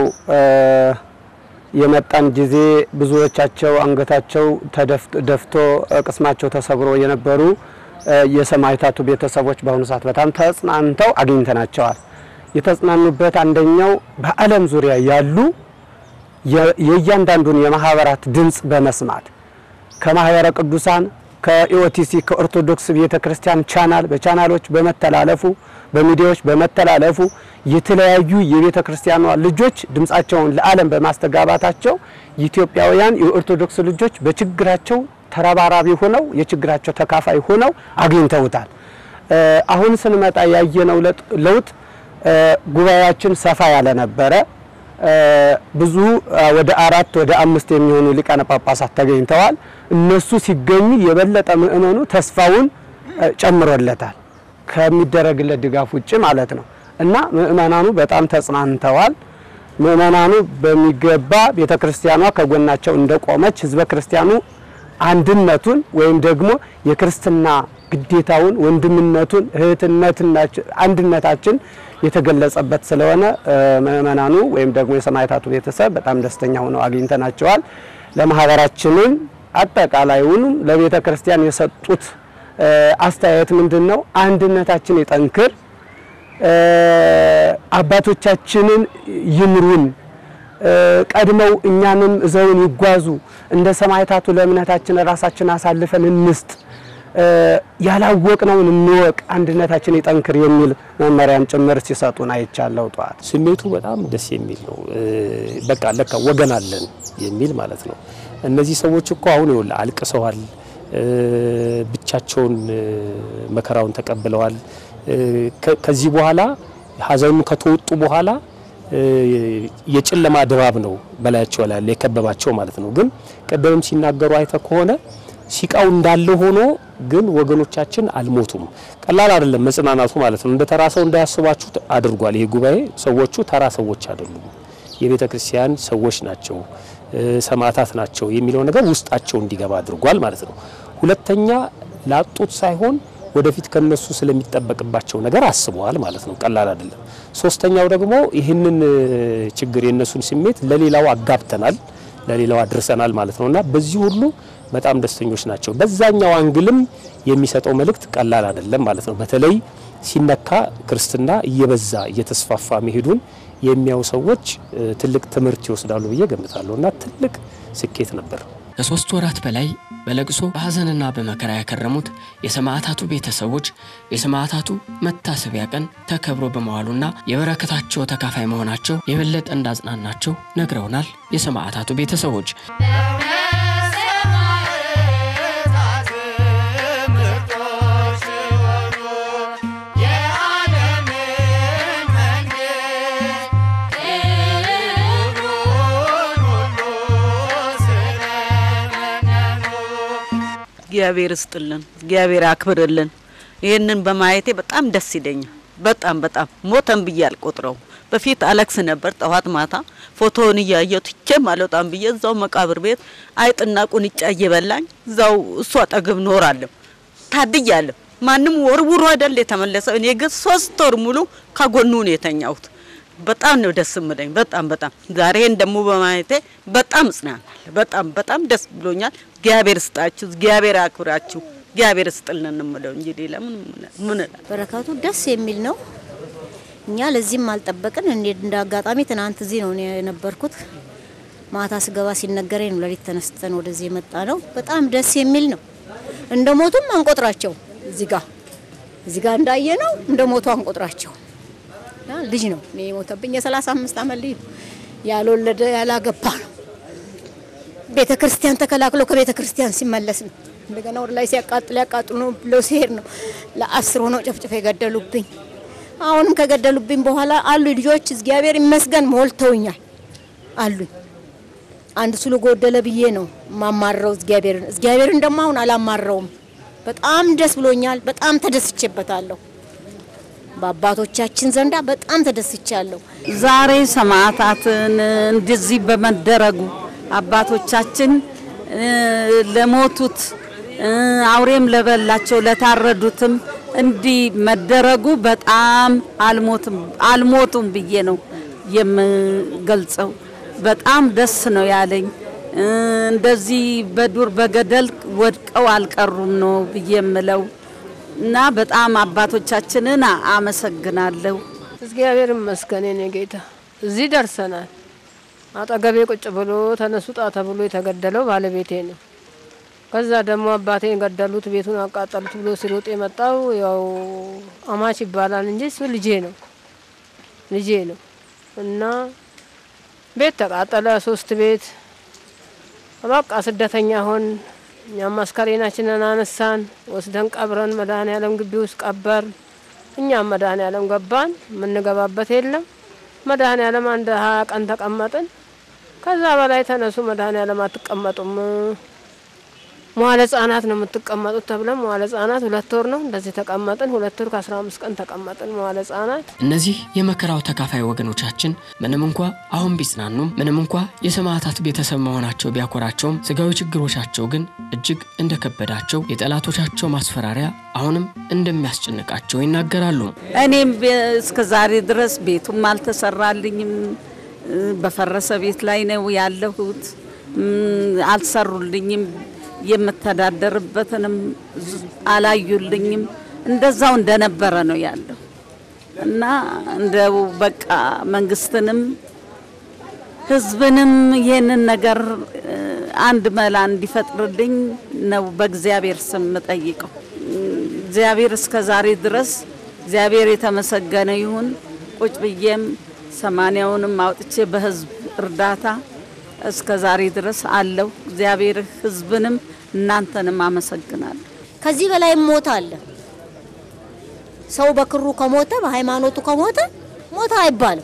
የመጣን ጊዜ ብዙዎቻቸው አንገታቸው ደፍቶ ቅስማቸው ተሰብሮ የነበሩ የሰማዕታቱ ቤተሰቦች በአሁኑ ሰዓት በጣም ተጽናንተው አግኝተናቸዋል። የተጽናኑበት አንደኛው በዓለም ዙሪያ ያሉ የእያንዳንዱን የማህበራት ድምፅ በመስማት ከማህበረ ቅዱሳን ከኢኦቲሲ ከኦርቶዶክስ ቤተ ክርስቲያን ቻናል በቻናሎች በመተላለፉ በሚዲያዎች በመተላለፉ የተለያዩ የቤተ ክርስቲያኗ ልጆች ድምፃቸውን ለዓለም በማስተጋባታቸው ኢትዮጵያውያን የኦርቶዶክስ ልጆች በችግራቸው ተረባራቢ ሆነው የችግራቸው ተካፋይ ሆነው አግኝተውታል። አሁን ስንመጣ ያየነው ለውጥ ጉባኤያችን ሰፋ ያለ ነበረ። ብዙ ወደ አራት ወደ አምስት የሚሆኑ ሊቃነ ጳጳሳት ተገኝተዋል። እነሱ ሲገኙ የበለጠ ምእመኑ ተስፋውን ጨምሮለታል ከሚደረግለት ድጋፍ ውጭ ማለት ነው እና ምእመናኑ በጣም ተጽናንተዋል። ምእመናኑ በሚገባ ቤተ ክርስቲያኗ ከጎናቸው እንደቆመች ህዝበ ክርስቲያኑ አንድነቱን ወይም ደግሞ የክርስትና ግዴታውን ወንድምነቱን እህትነትናችን አንድነታችን የተገለጸበት ስለሆነ ምእመናኑ ወይም ደግሞ የሰማዕታቱ ቤተሰብ በጣም ደስተኛ ሆነው አግኝተናቸዋል። ለማህበራችንም አጠቃላዩንም ለቤተ ክርስቲያን የሰጡት አስተያየት ምንድን ነው? አንድነታችን ይጠንክር፣ አባቶቻችንን ይምሩን፣ ቀድመው እኛንም እዘውን ይጓዙ፣ እንደ ሰማዕታቱ ለእምነታችን ራሳችን አሳልፈን እንስጥ ያላወቅነውን እንወቅ፣ አንድነታችን ይጠንክር የሚል መመሪያም ጭምር ሲሰጡን አይቻለው። ጠዋት ስሜቱ በጣም ደስ የሚል ነው። በቃ ለካ ወገን አለን የሚል ማለት ነው። እነዚህ ሰዎች እኮ አሁን ይኸውልህ አልቅሰዋል፣ ብቻቸውን መከራውን ተቀብለዋል። ከዚህ በኋላ ሀዘኑ ከተወጡ በኋላ የጨለማ ድባብ ነው በላያቸው ላይ የከበባቸው ማለት ነው። ግን ቀደምም ሲናገሩ አይተ ከሆነ ሲቃው እንዳለ ሆኖ ግን ወገኖቻችን አልሞቱም። ቀላል አይደለም መጽናናቱ ማለት ነው። እንደ ተራ ሰው እንዳያስባችሁ አድርጓል። ይሄ ጉባኤ ሰዎቹ ተራ ሰዎች አይደሉም፣ የቤተ ክርስቲያን ሰዎች ናቸው፣ ሰማዕታት ናቸው የሚለው ነገር ውስጣቸው እንዲገባ አድርጓል ማለት ነው። ሁለተኛ ላጡት ሳይሆን ወደፊት ከነሱ ስለሚጠበቅባቸው ነገር አስበዋል ማለት ነው። ቀላል አይደለም። ሶስተኛው ደግሞ ይህንን ችግር የነሱን ስሜት ለሌላው አጋብተናል፣ ለሌላው አድርሰናል ማለት ነውና በዚህ ሁሉ በጣም ደስተኞች ናቸው። በዛኛው አንግልም የሚሰጠው መልእክት ቀላል አይደለም ማለት ነው። በተለይ ሲነካ ክርስትና እየበዛ እየተስፋፋ መሄዱን የሚያዩ ሰዎች ትልቅ ትምህርት ይወስዳሉ ብዬ ገምታለሁ እና ትልቅ ስኬት ነበር። ከሶስት ወራት በላይ በለቅሶ በሐዘንና በመከራ ያከረሙት የሰማዕታቱ ቤተሰቦች የሰማዕታቱ መታሰቢያ ቀን ተከብሮ በመዋሉና የበረከታቸው ተካፋይ መሆናቸው የበለጠ እንዳጽናናቸው ነግረውናል። የሰማዕታቱ ቤተሰቦች እግዚአብሔር እስጥልን፣ እግዚአብሔር አክብርልን። ይህንን በማየቴ በጣም ደስ ይለኛል። በጣም በጣም ሞተን ብዬ አልቆጥረው። በፊት አለቅስ ነበር ጠዋት ማታ ፎቶውን እያየሁ ትቼም አልወጣም ብዬ እዛው መቃብር ቤት አይጥና ቁንጫ እየበላኝ እዛው እሱ አጠገብ ኖራለሁ። ታድያለሁ። ማንም ወርውሮ አይደል የተመለሰው። እኔ ግን ሶስት ወር ሙሉ ከጎኑ ነው የተኛሁት። በጣም ነው ደስ ምለኝ። በጣም በጣም ዛሬን ደግሞ በማየቴ በጣም እጽናናለሁ። በጣም በጣም ደስ ብሎኛል። እግዚአብሔር ስጣችሁ፣ እግዚአብሔር አክብራችሁ፣ እግዚአብሔር ስጥልን እንምለው እንጂ ሌላ ምን ምን እላለሁ? በረከቱ ደስ የሚል ነው። እኛ ለዚህም አልጠበቅን። እንደ አጋጣሚ ትናንት እዚህ ነው እኔ የነበርኩት። ማታ ስገባ ሲነገረኝ ነው ሌሊት ተነስተን ወደዚህ የመጣ ነው። በጣም ደስ የሚል ነው። እንደ ሞቱም አንቆጥራቸው። እዚህ ጋር እዚህ ጋር እንዳየ ነው እንደ ሞቱ አንቆጥራቸው። ልጅ ነው እኔ የሞተብኝ የሰላሳ አምስት አመት ልጅ ነው። ያልወለደ ያላገባ ነው። ቤተ ክርስቲያን ተከላክሎ ከቤተ ክርስቲያን ሲመለስ ነው። እንደገና ወደ ላይ ሲያቃጥል ያቃጥሉ ነው ብለው ሲሄድ ነው ለአስር ሆነው ጨፍጭፈው የገደሉብኝ። አሁንም ከገደሉብኝ በኋላ አሉ ልጆች እግዚአብሔር ይመስገን ሞልተውኛል አሉኝ። አንድ ስሉ ጎደለ ብዬ ነው ማማረው እግዚአብሔርን። እግዚአብሔርን ደግሞ አሁን አላማረውም። በጣም ደስ ብሎኛል። በጣም ተደስቼበታለሁ። በአባቶቻችን ዘንዳ በጣም ተደስቻለሁ። ዛሬ ሰማዕታትን እንደዚህ በመደረጉ አባቶቻችን ለሞቱት አውሬም ለበላቸው ለታረዱትም እንዲህ መደረጉ በጣም አልሞትም አልሞቱም ብዬ ነው የምገልጸው። በጣም ደስ ነው ያለኝ። እንደዚህ በዱር በገደል ወድቀው አልቀሩም ነው ብዬ የምለው እና በጣም አባቶቻችንን አመሰግናለሁ። እግዚአብሔር ይመስገን የኔ ጌታ፣ እዚህ ደርሰናል። አጠገቤ ቁጭ ብሎ ተነሱ ጣ ተብሎ የተገደለው ባለቤቴ ነው። ከዛ ደግሞ አባቴን ገደሉት፣ ቤቱን አቃጠሉት ብሎ ሲሮጥ የመጣው ያው አማች ይባላል እንጂ እሱ ልጄ ነው ልጄ ነው እና ቤት ተቃጠለ፣ ሶስት ቤት በቃ ስደተኛ ሆን። እኛም አስከሬናችንን አነሳን ወስደን ቀብረን መድኃኔ ዓለም ግቢ ውስጥ ቀበር። እኛም መድኃኔ ዓለም ገባን። የምንገባበት የለም። መድኃኔ ዓለም አንድ ሀያ ቀን ተቀመጥን። ከዛ በላይ ተነሱ መድኃኔ ዓለም አትቀመጡም፣ መዋለ ህጻናት ነው የምትቀመጡት ተብለን መዋለ ህጻናት ሁለት ወር ነው እንደዚህ ተቀመጥን። ሁለት ወር ከአስራ አምስት ቀን ተቀመጥን መዋለ ህጻናት። እነዚህ የመከራው ተካፋይ ወገኖቻችን ምንም እንኳ አሁን ቢጽናኑም ምንም እንኳ የሰማዕታት ቤተሰብ መሆናቸው ቢያኮራቸውም ስጋዊ ችግሮቻቸው ግን እጅግ እንደከበዳቸው የጠላቶቻቸው ማስፈራሪያ አሁንም እንደሚያስጨንቃቸው ይናገራሉ። እኔም እስከ ዛሬ ድረስ ቤቱም አልተሰራልኝም። በፈረሰ ቤት ላይ ነው ያለሁት። አልሰሩልኝም። የምተዳደርበትንም አላዩልኝም። እንደዛው እንደነበረ ነው ያለው እና እንደው በቃ መንግስትንም ህዝብንም ይህንን ነገር አንድ መላ እንዲፈጥርልኝ ነው በእግዚአብሔር ስም ጠይቀው። እግዚአብሔር እስከ ዛሬ ድረስ እግዚአብሔር የተመሰገነ ይሁን። ቁጭ ብዬም ሰማንያውንም አውጥቼ በህዝብ እርዳታ እስከ ዛሬ ድረስ አለው። እግዚአብሔር ህዝብንም እናንተንም አመሰግናለሁ። ከዚህ በላይ ሞት አለ። ሰው በክሩ ከሞተ በሃይማኖቱ ከሞተ ሞተ አይባልም።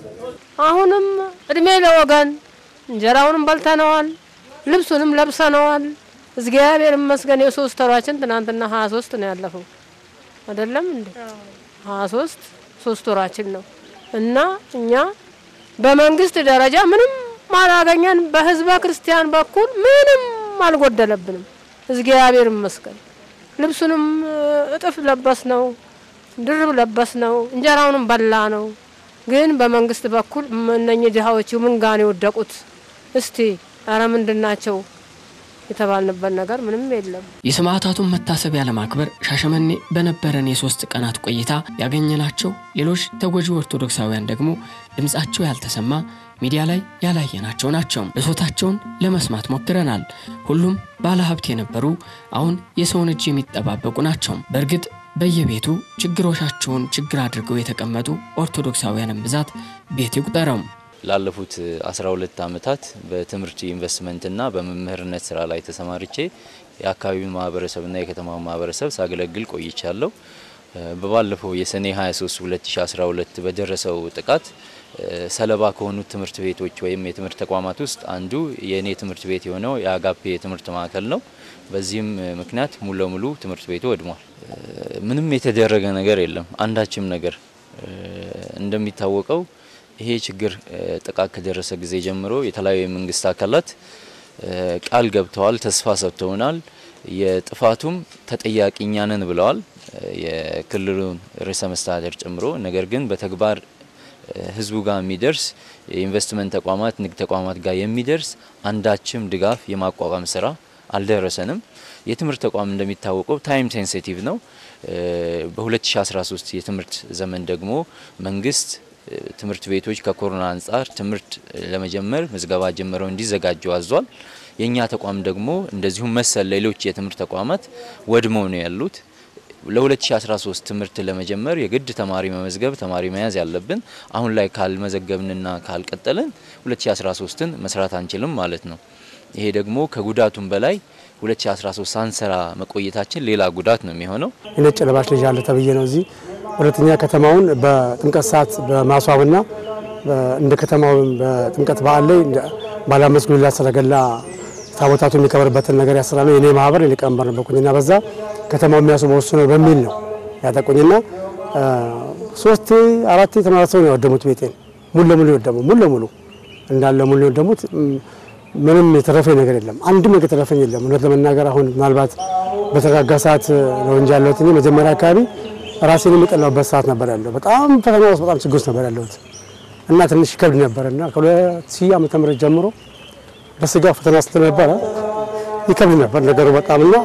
አሁንም እድሜ ለወገን እንጀራውንም በልተነዋል፣ ልብሱንም ለብሰነዋል። እግዚአብሔር ይመስገን የሶስት ወራችን ትናንትና ሀያ ሶስት ነው ያለፈው አይደለም እንዴ? ሀያ ሶስት ሶስት ወራችን ነው እና እኛ በመንግስት ደረጃ ምንም አላገኘን። በህዝበ ክርስቲያን በኩል ምንም አልጎደለብንም። እግዚአብሔር ይመስገን። ልብሱንም እጥፍ ለበስ ነው፣ ድርብ ለበስ ነው፣ እንጀራውንም በላ ነው። ግን በመንግስት በኩል እነኚህ ድሀዎቹ ምን ጋር ነው የወደቁት? እስቲ አረ ምንድን ናቸው የተባልንበት ነገር ምንም የለም። የሰማዕታቱን መታሰቢያ ለማክበር ሻሸመኔ በነበረን የሶስት ቀናት ቆይታ ያገኘናቸው ሌሎች ተጎጂ ኦርቶዶክሳውያን ደግሞ ድምፃቸው ያልተሰማ ሚዲያ ላይ ያላየናቸው ናቸው። ብሶታቸውን ለመስማት ሞክረናል። ሁሉም ባለሀብት የነበሩ አሁን የሰውን እጅ የሚጠባበቁ ናቸው። በእርግጥ በየቤቱ ችግሮቻቸውን ችግር አድርገው የተቀመጡ ኦርቶዶክሳውያንን ብዛት ቤት ይቁጠረው። ላለፉት 12 ዓመታት በትምህርት ኢንቨስትመንትና በመምህርነት ስራ ላይ ተሰማርቼ የአካባቢውን ማህበረሰብና የከተማውን ማህበረሰብ ሳገለግል ቆይቻለሁ። በባለፈው የሰኔ 23 2012 በደረሰው ጥቃት ሰለባ ከሆኑት ትምህርት ቤቶች ወይም የትምህርት ተቋማት ውስጥ አንዱ የእኔ ትምህርት ቤት የሆነው የአጋፔ የትምህርት ማዕከል ነው። በዚህም ምክንያት ሙሉ ለሙሉ ትምህርት ቤቱ ወድሟል። ምንም የተደረገ ነገር የለም፣ አንዳችም ነገር እንደሚታወቀው ይሄ ችግር ጥቃት ከደረሰ ጊዜ ጀምሮ የተለያዩ የመንግስት አካላት ቃል ገብተዋል፣ ተስፋ ሰጥተውናል። የጥፋቱም ተጠያቂ እኛ ነን ብለዋል፣ የክልሉን ርዕሰ መስተዳደር ጨምሮ። ነገር ግን በተግባር ህዝቡ ጋር የሚደርስ የኢንቨስትመንት ተቋማት፣ ንግድ ተቋማት ጋር የሚደርስ አንዳችም ድጋፍ የማቋቋም ስራ አልደረሰንም። የትምህርት ተቋም እንደሚታወቀው ታይም ሴንሲቲቭ ነው። በ2013 የትምህርት ዘመን ደግሞ መንግስት ትምህርት ቤቶች ከኮሮና አንጻር ትምህርት ለመጀመር ምዝገባ ጀምረው እንዲዘጋጁ አዟል። የእኛ ተቋም ደግሞ እንደዚሁም መሰል ሌሎች የትምህርት ተቋማት ወድመው ነው ያሉት። ለ2013 ትምህርት ለመጀመር የግድ ተማሪ መመዝገብ ተማሪ መያዝ ያለብን አሁን ላይ ካልመዘገብንና ካልቀጠልን 2013ን መስራት አንችልም ማለት ነው። ይሄ ደግሞ ከጉዳቱም በላይ 2013 ሳንሰራ መቆየታችን ሌላ ጉዳት ነው የሚሆነው። የነጭ ለባሽ ልጅ አለ ተብዬ ነው እዚህ ሁለተኛ ከተማውን በጥምቀት ሰዓት በማስዋብና እንደ ከተማው በጥምቀት በዓል ላይ ባለ አምስት ጉልላት ሰረገላ ታቦታቱ የሚከበርበትን ነገር ያሰራ ነው የኔ ማህበር ሊቀመንበር ነበርኩኝና በዛ ከተማው የሚያስበው እሱ ነው በሚል ነው ያጠቁኝና ሶስት አራት ተመሳሰው ነው ያወደሙት ቤቴን ሙሉ ለሙሉ የወደሙ ሙሉ ለሙሉ እንዳለ ሙሉ የወደሙት ምንም የተረፈኝ ነገር የለም። አንድም ነገር የተረፈኝ የለም። እውነት ለመናገር አሁን ምናልባት በተረጋጋ ሰዓት ነው እንጂ ያለሁት እኔ መጀመሪያ አካባቢ ራሴን የሚጠላውበት ሰዓት ነበር ያለው። በጣም ፈተና ውስጥ በጣም ችግር ውስጥ ነበር ያለሁት እና ትንሽ ከብድ ነበር እና ከሁለት ሺህ ዓመተ ምህረት ጀምሮ በስጋ ፈተና ስለነበረ ይከብድ ነበር ነገሩ በጣም እና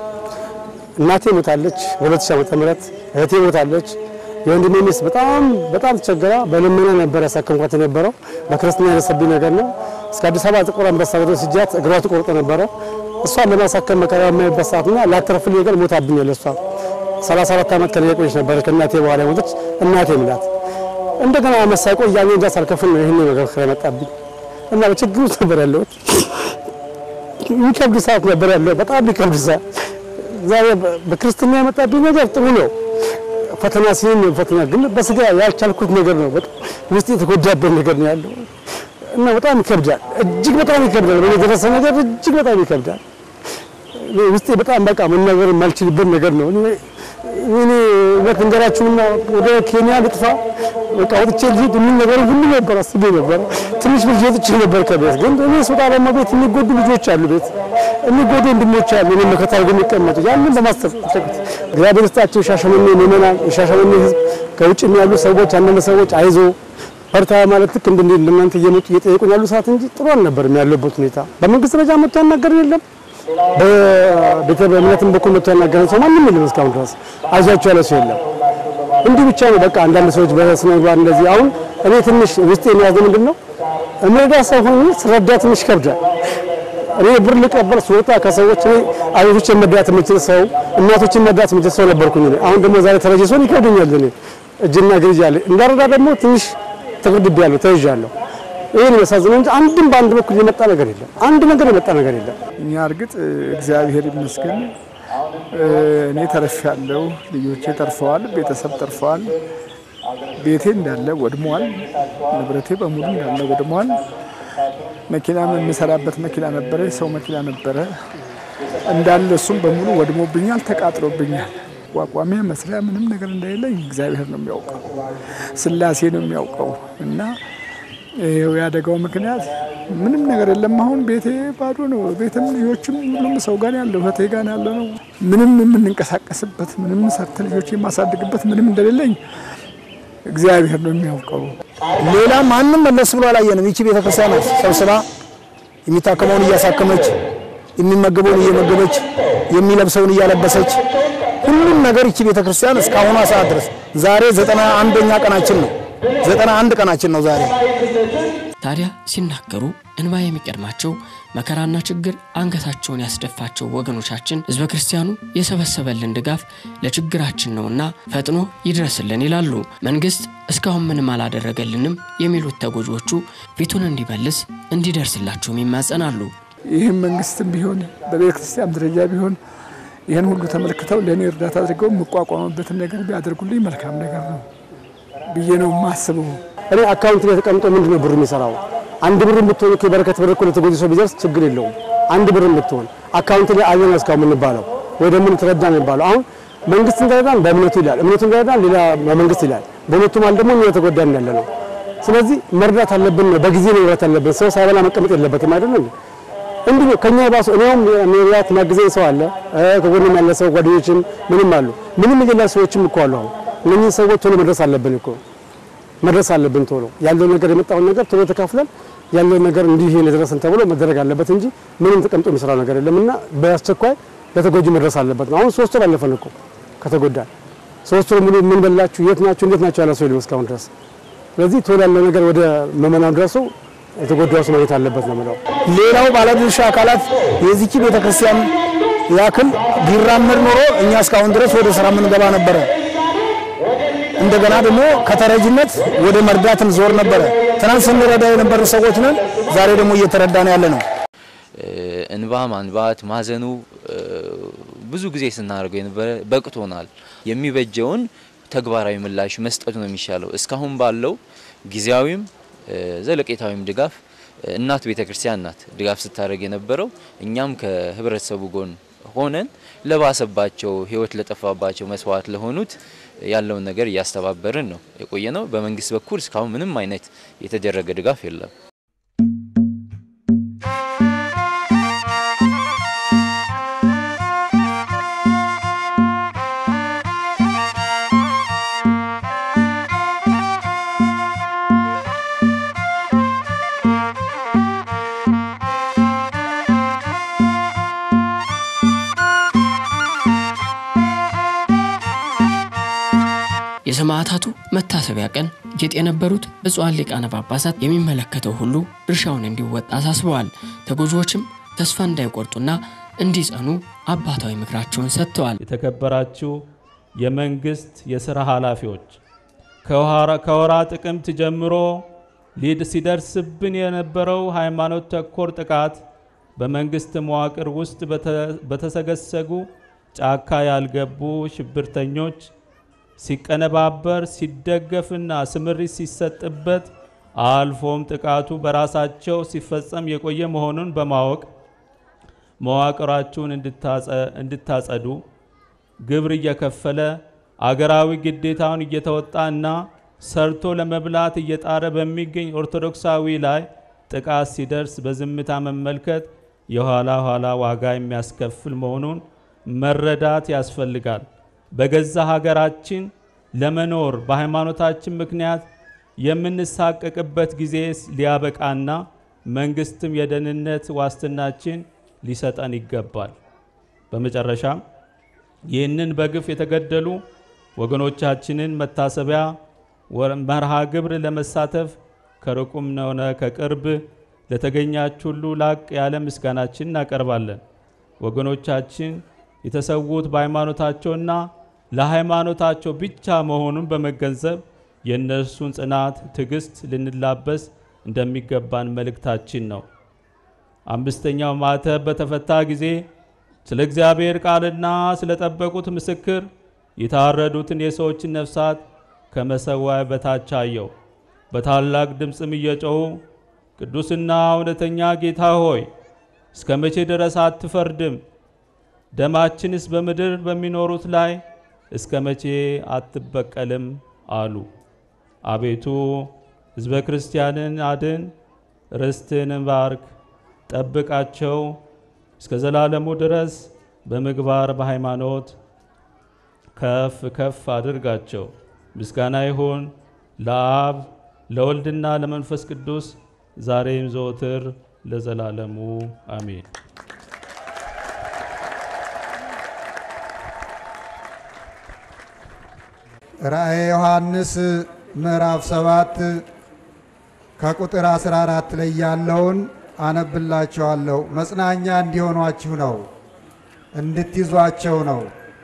እናቴ ሞታለች በሁለት ሺህ ዓመተ ምህረት እህቴ ሞታለች። የወንድሜ ሚስት በጣም በጣም ተቸግራ በልመና ነበር ያሳከምኳት የነበረው። በክርስትና ያነሰብኝ ነገር ነው። እስከ አዲስ አበባ ጥቁር አንበሳ ድረስ ሂጃት እግሯ ተቆርጦ ነበረ። እሷን ለማሳከም መከራ የማይበት ሰዓትና ላተርፍልኝ ነገር ሞታብኛል እሷ 34 ዓመት ከኔ ቆየች ነበር። ከእናቴ በኋላ ሞተች። እናቴ ምላት እንደገና መሳቆ እያኔ እንጃ ሳልከፍል ነው ይህን ነገር የመጣብኝ እና በችግር ውስጥ ነበር ያለሁት። የሚከብድ ሰዓት ነበር ያለው፣ በጣም የሚከብድ ሰዓት። ዛሬ በክርስትና የመጣብኝ ነገር ጥሩ ነው። ፈተና ሲሆን ፈተና ግን በስጋ ያልቻልኩት ነገር ነው። በጣም ውስጥ የተጎዳበት ነገር ነው ያለው እና በጣም ይከብዳል። እጅግ በጣም ይከብዳል። በእኔ የደረሰ ነገር እጅግ በጣም ይከብዳል። ውስጤ በጣም በቃ መናገር የማልችልበት ነገር ነው። እኔ እውነት እንገራችሁና ወደ ኬንያ ልጥፋ በቃ ወጥቼ ልሂድ የሚል ነገር ሁሉ ነበር አስቤ ነበር። ትንሽ ልጅ ወጥቼ ነበር ከቤት ግን እኔ ስወጣ ደግሞ ቤት የሚጎዱ ልጆች አሉ፣ ቤት የሚጎዱ ወንድሞች አሉ። እኔ መከታ አድርገው የሚቀመጡ ያንን በማሰብ ተቸኩት እግዚአብሔር ይስጣቸው። የሻሸመኔ ምዕመናን፣ የሻሸመኔ ሕዝብ ከውጭ ያሉ ሰዎች አንዳንድ ሰዎች አይዞ በርታ ማለት ልክ እንደ እናንተ እየመጡ እየጠየቁኝ ያሉ ሰዓት እንጂ ጥሩ አልነበርም ያለበት ሁኔታ። በመንግስት ደረጃ መጥቶ ያናገረን የለም በቤተ እምነትም በኩል መጥቶ ያናገረን ሰው ማንም የለም። እስካሁን ድረስ አይዟቸው ያለ ሰው የለም። እንዲህ ብቻ ነው በቃ አንዳንድ ሰዎች በስነ ምግባር እንደዚህ። አሁን እኔ ትንሽ ውስጤ የሚያዘው ምንድን ነው እምረዳ ሰው ሆኜ ስረዳ ትንሽ ከብዳል። እኔ ብር ልቀበል ስወጣ ከሰዎች እኔ አቤቶችን መርዳት የምችል ሰው፣ እናቶችን መርዳት የምችል ሰው ነበርኩኝ። እኔ አሁን ደግሞ ዛሬ ተረጂ ሰውን ይከብደኛል። እኔ እጅና እግር ይዣለሁ እንዳረዳ ደግሞ ትንሽ ተገድቤያለሁ፣ ተይዣለሁ። ይሄን የሚያሳዝነው እንጂ አንድም በአንድ በኩል የመጣ ነገር የለም። አንድ ነገር የመጣ ነገር የለም። እኛ እርግጥ እግዚአብሔር ይመስገን እኔ ተርፌያለሁ፣ ልጆቼ ተርፈዋል፣ ቤተሰብ ተርፈዋል። ቤቴ እንዳለ ወድሟል፣ ንብረቴ በሙሉ እንዳለ ወድሟል። መኪና የምሰራበት መኪና ነበረ፣ ሰው መኪና ነበረ። እንዳለ እሱም በሙሉ ወድሞብኛል፣ ተቃጥሎብኛል። ቋቋሚያ መስሪያ ምንም ነገር እንደሌለኝ እግዚአብሔር ነው የሚያውቀው፣ ስላሴ ነው የሚያውቀው እና ይኸው ያደጋው ምክንያት ምንም ነገር የለም። አሁን ቤቴ ባዶ ነው። ቤትም ልጆችም ሁሉም ሰው ጋር ያለው እህቴ ጋር ያለ ነው። ምንም የምንንቀሳቀስበት ምንም ሰርተ ልጆች የማሳድግበት ምንም እንደሌለኝ እግዚአብሔር ነው የሚያውቀው። ሌላ ማንም መለስ ብሎ አላየንም። ይቺ ቤተክርስቲያን ናት ሰብስባ የሚታከመውን እያሳከመች፣ የሚመገበውን እየመገበች፣ የሚለብሰውን እያለበሰች ሁሉም ነገር ይቺ ቤተክርስቲያን እስካሁኗ ሰዓት ድረስ ዛሬ ዘጠና አንደኛ ቀናችን ነው። ዘጠና አንድ ቀናችን ነው ዛሬ። ታዲያ ሲናገሩ እንባ የሚቀድማቸው መከራና ችግር አንገታቸውን ያስደፋቸው ወገኖቻችን ህዝበ ክርስቲያኑ የሰበሰበልን ድጋፍ ለችግራችን ነውና ፈጥኖ ይድረስልን ይላሉ። መንግስት እስካሁን ምንም አላደረገልንም የሚሉት ተጎጂዎቹ ፊቱን እንዲመልስ እንዲደርስላቸውም ይማጸናሉ። ይህም መንግስትም ቢሆን በቤተ ክርስቲያን ደረጃ ቢሆን ይህን ሁሉ ተመልክተው ለእኔ እርዳታ አድርገው የምቋቋምበትን ነገር ቢያደርጉልኝ መልካም ነገር ነው ብዬ ነው የማስበው። እኔ አካውንት ላይ ተቀምጦ ምንድን ነው ብር የሚሰራው? አንድ ብር ብትሆን እኮ የበረከት ብር እኮ ለተጎጂ ሰው ቢደርስ ችግር የለውም። አንድ ብር ብትሆን አካውንት ላይ አለን እስካሁን የምንባለው ወይ ደግሞ ተረዳን የሚባለው አሁን መንግስት እንደረዳን በእምነቱ ይላል፣ እምነቱ እንደረዳን ሌላ መንግስት ይላል። በሁለቱ ማለት ደግሞ እኛ የተጎዳን ያለ ነው። ስለዚህ መርዳት አለብን ነው፣ በጊዜ ነው መርዳት አለብን። ሰው ሳይበላ መቀመጥ የለበትም አይደል እንዴ? እንዲህ ነው ከኛ የባሱ እኔውም መብላት የሚያግዘኝ ሰው አለ፣ ከጎንም ያለ ሰው ጓደኞችም ምንም አሉ። ምንም የሌላ ሰዎችም እኮ አሉ። አሁን እነኚህ ሰዎች ቶሎ መድረስ አለብን እኮ መድረስ አለብን። ቶሎ ያለው ነገር የመጣውን ነገር ቶሎ ተካፍለን ያለው ነገር እንዲህ የደረሰን ተብሎ መደረግ አለበት እንጂ ምንም ተቀምጦ የሚሰራው ነገር የለምና በአስቸኳይ ለተጎጂ መድረስ አለበት ነው። አሁን ሶስት ወር አለፈን እኮ ከተጎዳ ሶስት ወር ሙሉ ምን በላችሁ፣ የት ናችሁ፣ እንዴት ናችሁ ያለ ሰው የለም እስካሁን ድረስ። ስለዚህ ቶሎ ያለው ነገር ወደ መመናን ደርሶ የተጎዳው ሰው ማግኘት አለበት ነው የምለው። ሌላው ባለድርሻ አካላት የዚቺ ቤተክርስቲያን ያክል ቢራመድ ኖሮ እኛ እስካሁን ድረስ ወደ ስራ የምንገባ ነበረ። እንደገና ደግሞ ከተረጅነት ወደ መርዳትን ዞር ነበረ። ትናንት ስንረዳ የነበሩ ሰዎች ነን፣ ዛሬ ደግሞ እየተረዳን ያለ ነው። እንባ ማንባት ማዘኑ ብዙ ጊዜ ስናደርገው የነበረ በቅቶናል። የሚበጀውን ተግባራዊ ምላሽ መስጠቱ ነው የሚሻለው። እስካሁን ባለው ጊዜያዊም ዘለቄታዊም ድጋፍ እናት ቤተ ክርስቲያን ናት ድጋፍ ስታደርግ የነበረው። እኛም ከህብረተሰቡ ጎን ሆነን ለባሰባቸው ህይወት ለጠፋባቸው መስዋዕት ለሆኑት ያለውን ነገር እያስተባበርን ነው የቆየ ነው። በመንግስት በኩል እስካሁን ምንም አይነት የተደረገ ድጋፍ የለም። የሰማዕታቱ መታሰቢያ ቀን ጌጥ የነበሩት ብፁዓን ሊቃነ ጳጳሳት የሚመለከተው ሁሉ ድርሻውን እንዲወጣ አሳስበዋል። ተጎጂዎችም ተስፋ እንዳይቆርጡና እንዲጸኑ አባታዊ ምክራቸውን ሰጥተዋል። የተከበራችሁ የመንግስት የሥራ ኃላፊዎች ከወራ ጥቅምት ጀምሮ ሊድ ሲደርስብን የነበረው ሃይማኖት ተኮር ጥቃት በመንግስት መዋቅር ውስጥ በተሰገሰጉ ጫካ ያልገቡ ሽብርተኞች ሲቀነባበር ሲደገፍና ስምሪት ሲሰጥበት አልፎም ጥቃቱ በራሳቸው ሲፈጸም የቆየ መሆኑን በማወቅ መዋቅራችሁን እንድታጸዱ ግብር እየከፈለ አገራዊ ግዴታውን እየተወጣ እና ሰርቶ ለመብላት እየጣረ በሚገኝ ኦርቶዶክሳዊ ላይ ጥቃት ሲደርስ በዝምታ መመልከት የኋላ ኋላ ዋጋ የሚያስከፍል መሆኑን መረዳት ያስፈልጋል። በገዛ ሀገራችን ለመኖር በሃይማኖታችን ምክንያት የምንሳቀቅበት ጊዜ ሊያበቃና መንግስትም የደህንነት ዋስትናችን ሊሰጠን ይገባል። በመጨረሻም ይህንን በግፍ የተገደሉ ወገኖቻችንን መታሰቢያ መርሃ ግብር ለመሳተፍ ከሩቁም ሆነ ከቅርብ ለተገኛችሁ ሁሉ ላቅ ያለ ምስጋናችን እናቀርባለን። ወገኖቻችን የተሰዉት በሃይማኖታቸውና ለሃይማኖታቸው ብቻ መሆኑን በመገንዘብ የእነርሱን ጽናት፣ ትዕግስት ልንላበስ እንደሚገባን መልእክታችን ነው። አምስተኛው ማተብ በተፈታ ጊዜ ስለ እግዚአብሔር ቃልና ስለ ጠበቁት ምስክር የታረዱትን የሰዎችን ነፍሳት ከመሰዋያ በታች አየው። በታላቅ ድምፅም እየጮኹ ቅዱስና እውነተኛ ጌታ ሆይ እስከ መቼ ድረስ አትፈርድም? ደማችንስ በምድር በሚኖሩት ላይ እስከ መቼ አትበቀልም አሉ። አቤቱ ሕዝበ ክርስቲያንን አድን፣ ርስትህን ባርክ፣ ጠብቃቸው እስከ ዘላለሙ ድረስ በምግባር በሃይማኖት ከፍ ከፍ አድርጋቸው። ምስጋና ይሁን ለአብ ለወልድና ለመንፈስ ቅዱስ ዛሬም ዘወትር ለዘላለሙ አሜን። ራእየ ዮሐንስ ምዕራፍ ሰባት ከቁጥር 14 ላይ ያለውን አነብላችኋለሁ። መጽናኛ እንዲሆኗችሁ ነው፣ እንድትይዟቸው ነው።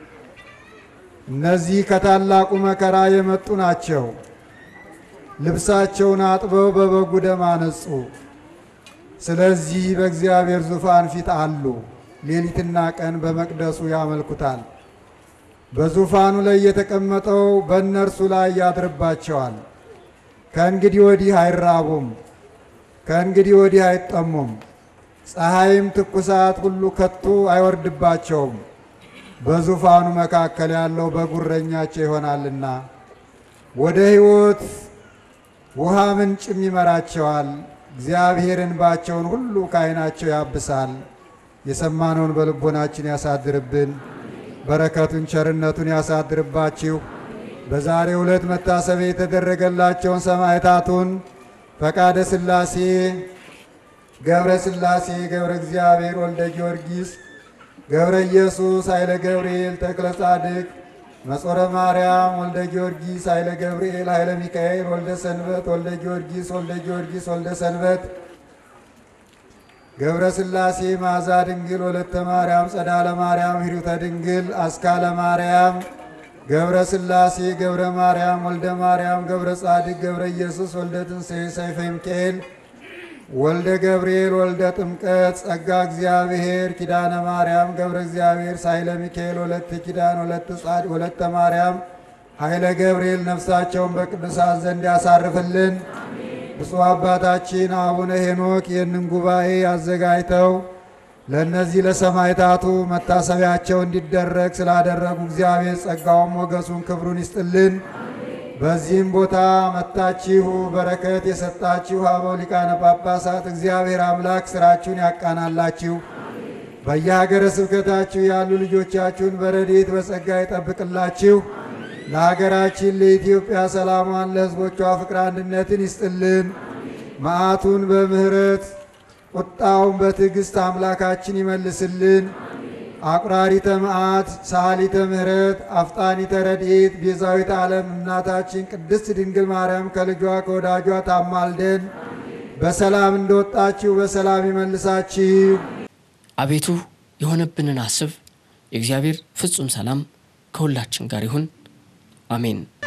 እነዚህ ከታላቁ መከራ የመጡ ናቸው። ልብሳቸውን አጥበው በበጉ ደም አነጹ። ስለዚህ በእግዚአብሔር ዙፋን ፊት አሉ። ሌሊትና ቀን በመቅደሱ ያመልኩታል። በዙፋኑ ላይ የተቀመጠው በእነርሱ ላይ ያድርባቸዋል። ከእንግዲህ ወዲህ አይራቡም፣ ከእንግዲህ ወዲህ አይጠሙም። ፀሐይም ትኩሳት ሁሉ ከቶ አይወርድባቸውም። በዙፋኑ መካከል ያለው በጉረኛቸው ይሆናልና ወደ ሕይወት ውሃ ምንጭም ይመራቸዋል። እግዚአብሔር እንባቸውን ሁሉ ከዓይናቸው ያብሳል። የሰማነውን በልቦናችን ያሳድርብን። በረከቱን ቸርነቱን ያሳድርባችሁ። በዛሬው ዕለት መታሰቢያ የተደረገላቸውን ሰማዕታቱን ፈቃደ ሥላሴ፣ ገብረ ሥላሴ፣ ገብረ እግዚአብሔር፣ ወልደ ጊዮርጊስ፣ ገብረ ኢየሱስ፣ ኃይለ ገብርኤል፣ ተክለ ጻድቅ፣ መጾረ ማርያም፣ ወልደ ጊዮርጊስ፣ ኃይለ ገብርኤል፣ ኃይለ ሚካኤል፣ ወልደ ሰንበት፣ ወልደ ጊዮርጊስ፣ ወልደ ጊዮርጊስ፣ ወልደ ሰንበት ገብረ ሥላሴ ማዛ ድንግል ወለተ ማርያም ጸዳለ ማርያም ሂሩተ ድንግል አስካለ ማርያም ገብረ ሥላሴ ገብረ ማርያም ወልደ ማርያም ገብረ ጻድቅ ገብረ ኢየሱስ ወልደ ትንሣኤ ሰይፈ ሚካኤል ወልደ ገብርኤል ወልደ ጥምቀት ጸጋ እግዚአብሔር ኪዳነ ማርያም ገብረ እግዚአብሔር ሳይለ ሚካኤል ወለተ ኪዳን ወለተ ጻድቅ ወለተ ማርያም ኃይለ ገብርኤል ነፍሳቸውን በቅዱሳት ዘንድ ያሳርፍልን። ብፁዕ አባታችን አቡነ ሄኖክ ይህንን ጉባኤ አዘጋጅተው ለእነዚህ ለሰማዕታቱ መታሰቢያቸው እንዲደረግ ስላደረጉ እግዚአብሔር ጸጋውን ሞገሱን ክብሩን ይስጥልን። በዚህም ቦታ መታችሁ በረከት የሰጣችሁ አበው ሊቃነ ጳጳሳት እግዚአብሔር አምላክ ስራችሁን ያቃናላችሁ። በየሀገረ ስብከታችሁ ያሉ ልጆቻችሁን በረድኤት በጸጋ ይጠብቅላችሁ። ለሀገራችን ለኢትዮጵያ ሰላሟን፣ ለሕዝቦቿ ፍቅር አንድነትን ይስጥልን። መዓቱን በምሕረት ቁጣውን በትዕግሥት አምላካችን ይመልስልን። አቁራሪተ መዓት ሰዓሊተ ምሕረት አፍጣኒተ ረድኤት ቤዛዊተ ዓለም እናታችን ቅድስት ድንግል ማርያም ከልጇ ከወዳጇ ታማልደን በሰላም እንደወጣችሁ በሰላም ይመልሳችሁ። አቤቱ የሆነብንን አስብ። የእግዚአብሔር ፍጹም ሰላም ከሁላችን ጋር ይሁን። አሜን።